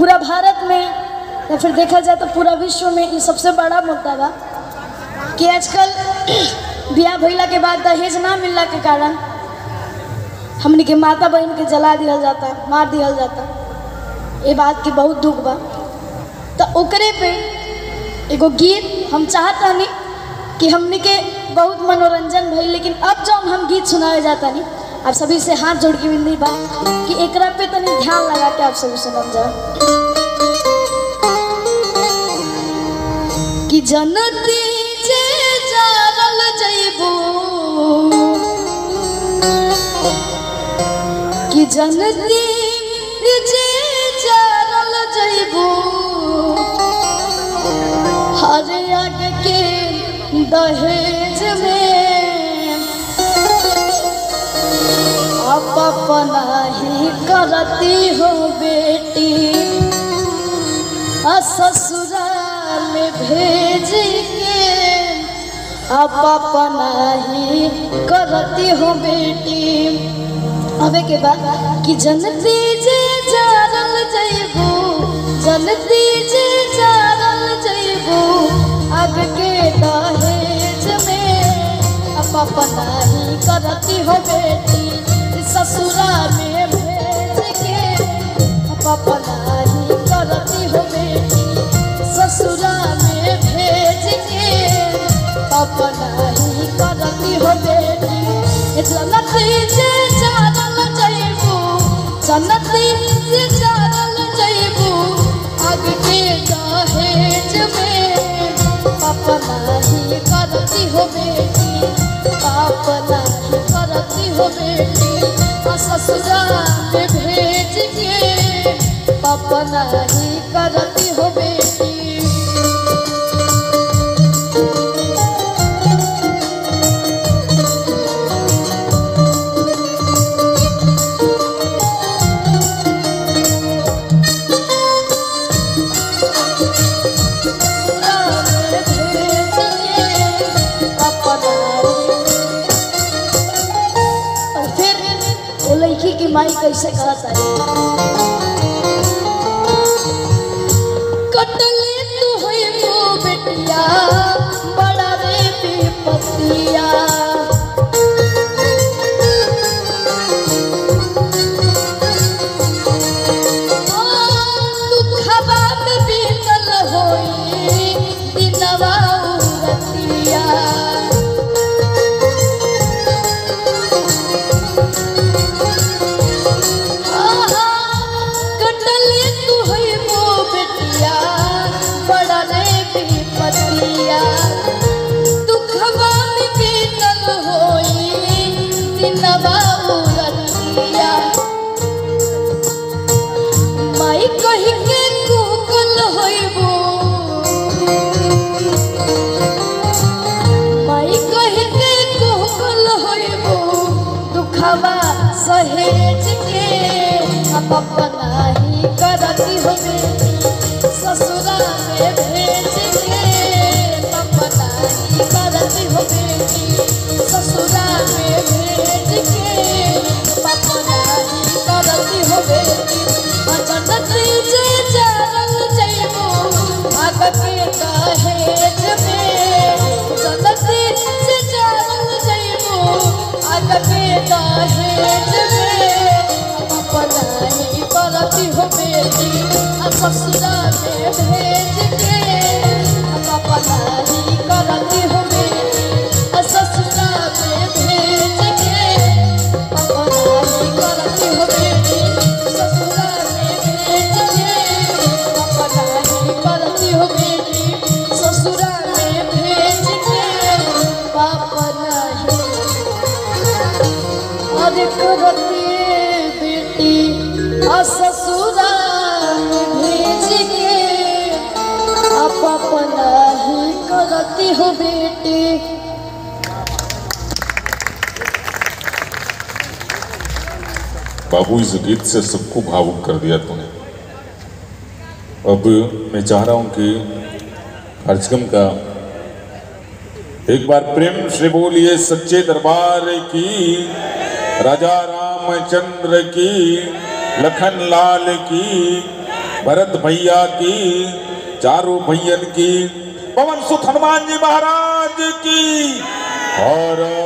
पूरा भारत में या फिर देखा जाए तो पूरा विश्व में ये सबसे बड़ा मुद्दा बा कि आजकल ब्याह भइला के बाद दहेज ना मिलला के कारण हमनी के माता बहन के जला दिया जाता मार दिया जाता ये बात के बहुत दुख बा तो ओकरे पे एगो गीत हम चाहत रहनी कि हमनी के बहुत मनोरंजन भई लेकिन अब जब हम गीत सुनावे जाता नहीं आप सभी से हाथ जोड़ के विनती बा कि एकरा पे तनी ध्यान लगा के आप सभी सुनल जाए कि जनती जे जानल जइबू कि जनती जे जानल जइबू हर आग के दहेज में आप अपना ही करती हो बेटी आ ससुराल में भेज के आप अपना ही करती हो बेटी अबे के बाद कि जनती जे जानल जइबू जनती जे जानल जइबू अब के दहेज में अब अपना ही करती हो बेटी ससुरा में भेज के अब अपना ही करती हो बेटी ससुरा में भेज के अपना ही करती हो बेटी जनती जे जानल जइबू जनती जे जानल जइबू आग के दहेज में अपना ही करती हो बेटी अपना ही करती हो बेटी आ ससुराल में भेज के अपना ही करती हो बेटी और फिर वो लड़की की माई कैसे कहता है कटले तू है वो बेटिया बड़ा रे विपतिया दुखबा में बीतल होई दिनवा उरतिया कटले तू है वो बेटिया बड़ा रे विपतिया दुखवा में बीतल होई दिनवा उरतिया माई कही के कुकल होइबो माई कही के कुकल होइबो दुखवा सहेज के अब अपना ही करती हो बेटी ससुरा में भेज के अपना ही करती हो बेटी ससुरा में भेज के अपना ही करती हो बेटी जनती जे जानल जइबू आग के दहेज में जनती जे जानल जइबू आग के दहेज में अपना ही करती हो बेटी आ ससुरा में भेज के अपना ही करती हो बेटी आ ससुरा में भेज के अपना ही करती हो बेटी ससुरा में भेज के अपना ही करती हो बेटी ससुरा में भेज के अपना ही और करती बेटी आ ससुरा में भेज के आप अपना ही करती हो बेटी बाबू इस गीत से सबको भावुक कर दिया तूने अब मैं चाह रहा हूं कि कार्यक्रम का एक बार प्रेम से बोलिए सच्चे दरबार की राजा रामचंद्र की लखन लाल की भरत भैया की चारों भैयन की पवन सुत हनुमान जी महाराज की और